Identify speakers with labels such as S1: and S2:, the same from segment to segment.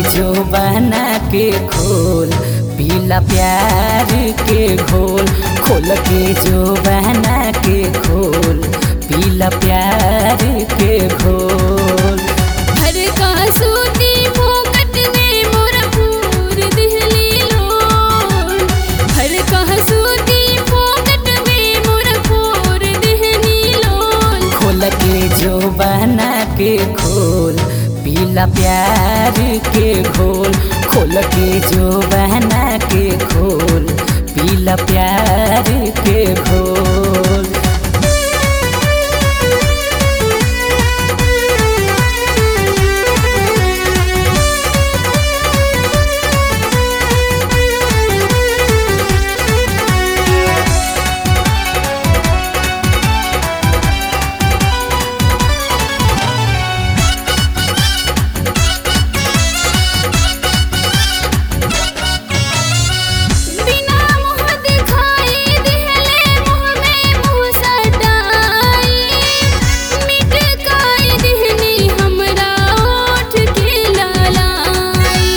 S1: जो बना के खोल पीला प्यार के घोल खोल के जो बना के खोल पीला प्यार के घोल
S2: हर का सूती फोकट में मोरा पूर दिहली लोल हर का सूती फोकट में मोरा पूर दिहली लोल
S1: खोल के जो बना के खोल पीला प्यार के घोल खोल के जो बना के खोल पीला प्यार के घोल
S2: बिना मुँह दिखाई दिहले मुँह में मुँह सटाई मिट काई दिहनी हमरा ओठ के लालाई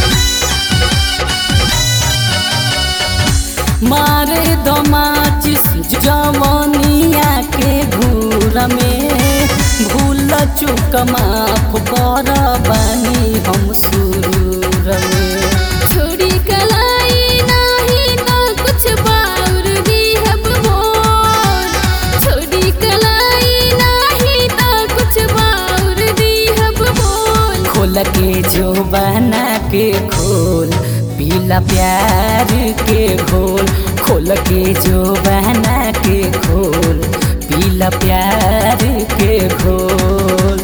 S1: मारे दो माचिस जवनिया के घूर में भूल चुक माफ कर बानी हम सुरूर में
S2: छोड़ी कलाई नाही ना कुछ बाउर भी हब बोल छोड़ी कलाई नाही ना कुछ बाउर भी हब बोल
S1: खोल के जो बना के खोल पीला प्यार के घोल खोल के जो बना के खोल पीला प्यार के घोल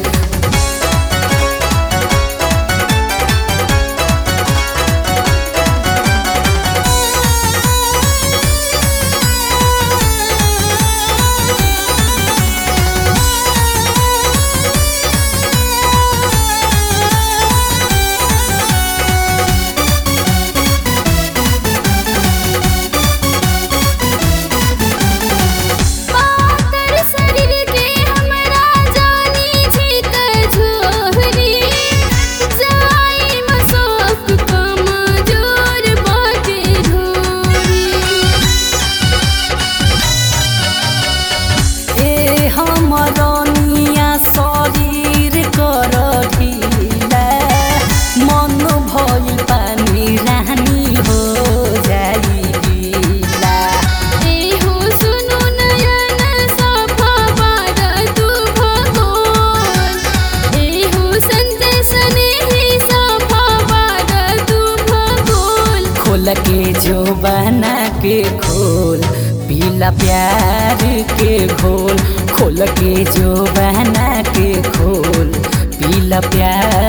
S2: पातर शरीर के हमरा जानी छी कझोहरी जाई मसोक कमजोर बाटे ढोरी
S1: ए हमरनिया शरीर कर ढीला मन भइल पानी रानी हो जाई गीला
S2: ए हो सुनु नयन सफा बार तू भगोल ए हो संजय स्नेही सफा बार तू भगोल
S1: खोल के जो बना के खोल पीला प्यार के घोल खोल के जो बना के खोल पीला प्यार